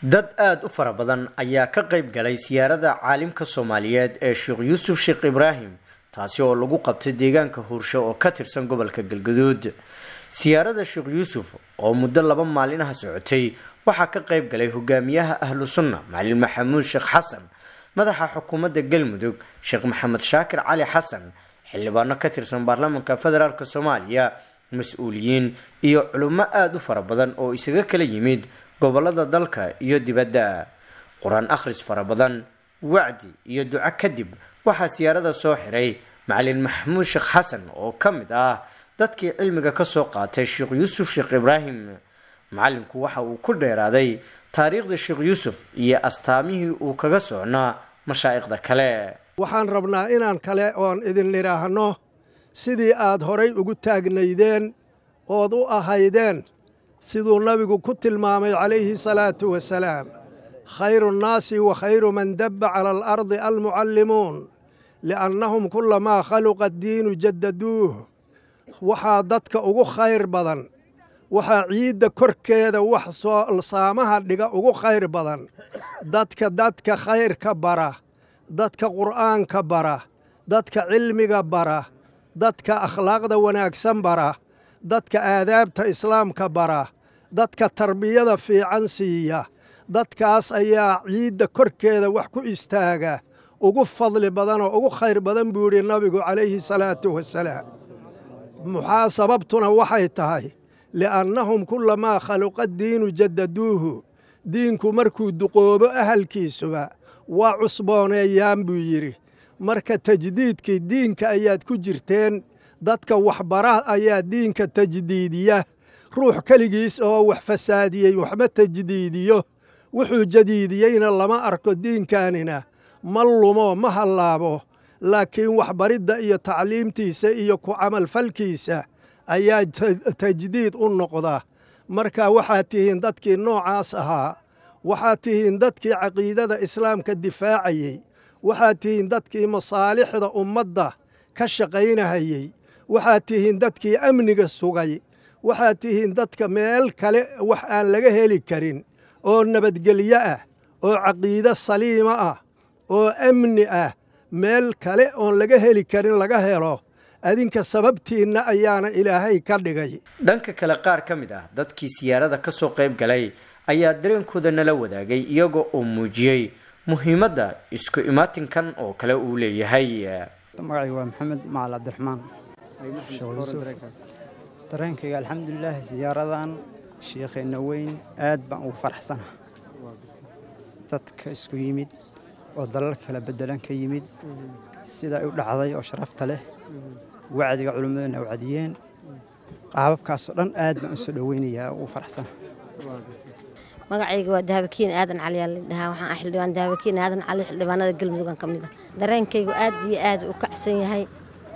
dad aada u fara badan ayaa ka qayb galay siyaarada caalimka soomaaliyeed ee sheekh yuusuf sheekh ibraahim taasi oo lagu qabtay deegaanka huursho oo ka tirsan gobolka galgaduud siyaarada sheekh yuusuf oo muddo laba maalinaha socotay waxaa ka qayb galay hogaamiyaha ahlu sunna macalin maxamuud sheekh xasan madaxa xukuumadda galmudug sheekh maxamed shaakir cali xasan xildhibaano ka tirsan baarlamaanka federaalk soomaaliya mas-uuliyiin iyo culummo aada u fara badan oo isaga kala yimid gobolada dalka iyo dibadda qur-aan akhris fara badan wacdi iyo duco kadib waxaa siyaarada soo xiray macalin maxamuud sheekh xasan oo ka mid ah dadkii cilmiga kasoo qaatay sheekh yuusuf sheekh ibraahim macalinku waxa uu ku dheeraaday taariikhda sheekh yuusuf iyo astaamihii uu kaga socnaa mashaa'ikhda kale waxaan rabnaa inaan kale oon idin idhaahno sidii aad horay ugu taagnaydeen ood u ahaydeen siduu nabigu ku tilmaamay calayhi salaatu wasalaam khayru nnaasi wa khayru man dabba cala alardi almucallimuun li'annahum kulamaa khaluqa addiinu jaddaduuh waxaa dadka ugu khayr badan waxaa ciidda korkeeda wax soo saamaha dhiga ugu khayr badan dadka dadka khayrka bara dadka qur'aanka bara dadka cilmiga bara dadka akhlaaqda wanaagsan bara dadka aadaabta islaamka bara dadka tarbiyada fiican siiya dadkaas ayaa ciidda korkeeda wax ku istaaga ugu fadli badan oo ugu khayr badan buu yidhi nabigu calayhi salaatu wasalaam maxaa sababtuna waxay tahay li'annahum kulamaa khaluqa diinu jaddaduuhu diinku markuu duqoobo ahalkiisuba waa cusbooneeyaan buu yidhi marka tajdiidkii diinka ayaad ku jirteen dadka waxbara ayaa diinka tajdiidiya ruux keligiis oo wax fasaadiyey waxba tajdiidiyo wuxuu jadiidiyeyna lama arko diinkaanina ma lumo ma hallaabo laakiin waxbaridda iyo tacliimtiisa iyo ku camalfalkiisa ayaa tajdiid u noqda marka waxaad tihiin dadkii noocaas ahaa waxaad tihiin dadkii caqiidada islaamka difaacayey waxaad tihiin dadkii masaalixda ummadda ka shaqaynahayey waxaad tihiin dadkii amniga sugay waxaad tihiin dadka meel kale wax aan laga heli karin oo nabadgelyo ah oo caqiide saliima ah oo amni ah meel kale oon laga heli karin laga helo adinka sababtiinna ayaana ilaahay ka dhigay dhanka kale qaar ka mid ah dadkii siyaarada kasoo qayb galay ayaa dareenkooda nala wadaagay iyagoo uu muujiyey muhiimadda isku imaatinkan oo kale uu leeyahay magacayga waa maxamed macal cabdiraxmaan dareenkayga alxamdulilaah siyaaradan shiikheenna weyn aad baan ugu faraxsana dadka isku yimid oo dalal kala bedelan ka yimid sida ay u dhacday oo sharafta leh wacdiga culimmadana wacdiyeen qaababkaasoo dhan aad baan u soo dhoweynayaa ugu faraxsana magacayga waa dahabakiin aadan cali yaa ladhahaa waxaan ah xildhibaan dahabakiin aadan cali xildhibaanada galmudugan ka mid a dareenkaygu aad iyo aad u kacsan yahay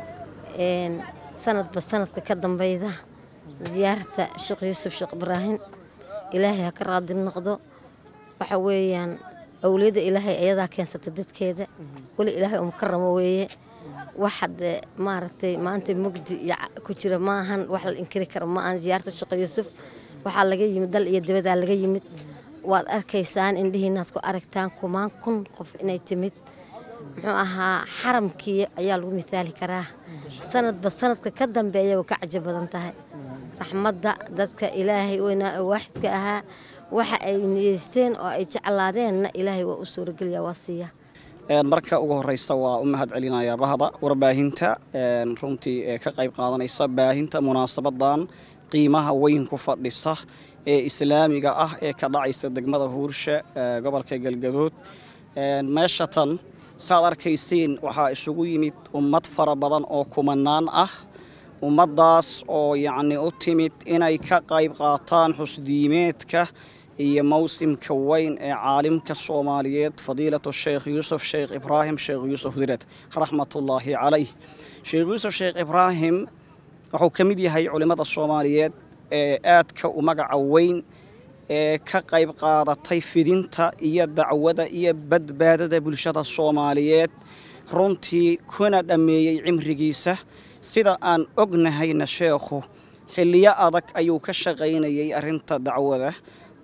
sanadba sanadka ka dambeyda ziyaarata sheekh yuusuf sheekh ibraahim ilaahay ha ka raadi noqdo waxa weeyaan awliyadda ilaahay ayadaa keensata dadkeeda weli ilaahay umukaramo weeye wax hadde maaragtay maanta mugdi iyo ku jira maahan wax la inkiri karo ma ahan ziyaarta sheekh yuusuf waxaa laga yimid dal iyo dibadaa laga yimid waad arkaysaan indhihiinaad ku aragtaan kumaan kun qof inay timid muxuu ahaa xaramkii ayaa lagu mithaali karaa sanadba sanadka ka dambeeya way ka cajo badan tahay raxmadda dadka ilaahay weynaa oo waaxidka ahaa waxa ay niyeysteen oo ay jeclaadeenna ilaahay waa u suurageliya waa siiya marka ugu horeysa waa u mahad celinayaa bahda warbaahinta runtii ee ka qayb qaadanaysa baahinta munaasabadan qiimaha weyn ku fadhisa ee islaamiga ah ee ka dhacaysa degmada huursha gobolka galgaduud meesha tan saad arkaysiin waxaa isugu yimid ummad fara badan oo kumanaan ah ummaddaas oo yacni u timid inay ka qayb qaataan xusdiimeedka iyo mawsimka weyn ee caalimka soomaaliyeed fadiilatu sheekh yuusuf sheekh ibraahim sheekh yuusuf dired raxmatullaahi calayh sheekh yuusuf sheekh ibraahim wuxuu ka mid yahay culimmada soomaaliyeed ee aadka u magaca weyn ee ka qayb qaadatay fidinta iyo dacwada iyo badbaadada bulshada soomaaliyeed runtii kuna dhammeeyey cimrigiisa sida aan ognahayna sheekhu xilliyo adag ayuu ka shaqaynayay arrinta dacwada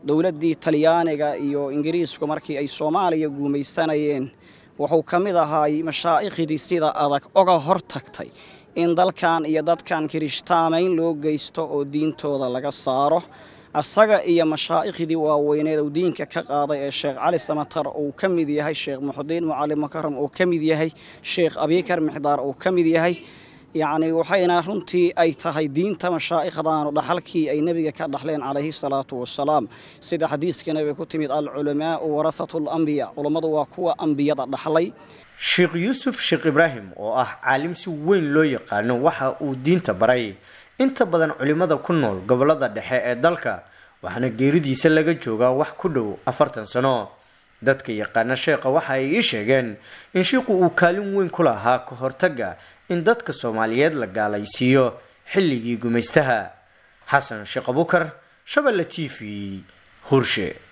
dowladdii talyaaniga iyo ingiriisku markii ay soomaaliya guumaysanayeen wuxuu ka mid ahaay mashaa'iqhdii sida adag oga hor tagtay in dalkan iyo dadkan kirishtaamayn loo geysto oo diintooda laga saaro asaga iyo mashaa'iqhdii waaweyneed uu diinka ka qaaday ee sheekh cali samatar uu ka mid yahay sheekh muxudiin mucalim makaram uu ka mid yahay sheekh abikar mixdaar uu ka mid yahay yacni waxayna runtii ay tahay diinta mashaa'ikhdaanu dhaxalkii ay nebiga ka dhaxleen calayhi salaatu wasalaam sida xadiiska nebiga ku timid alculamaau warasatu alambiya culummadu waa kuwa ambiyada dhaxlay sheekh yuusuf sheekh ibraahim oo ah caalim si weyn loo yaqaano waxa uu diinta baray inta badan culimmada ku nool gobolada dhexe ee dalka waxaana geeridiisa laga joogaa wax ku dhow afartan sano dadka yaqaana sheekha waxa ay ii sheegeen in shiiku uu kaalin weyn ku lahaa ka hortagga in dadka soomaaliyeed la gaalaysiiyo xilligii gumaystaha xasan sheekh abukar shabelle t v hurshe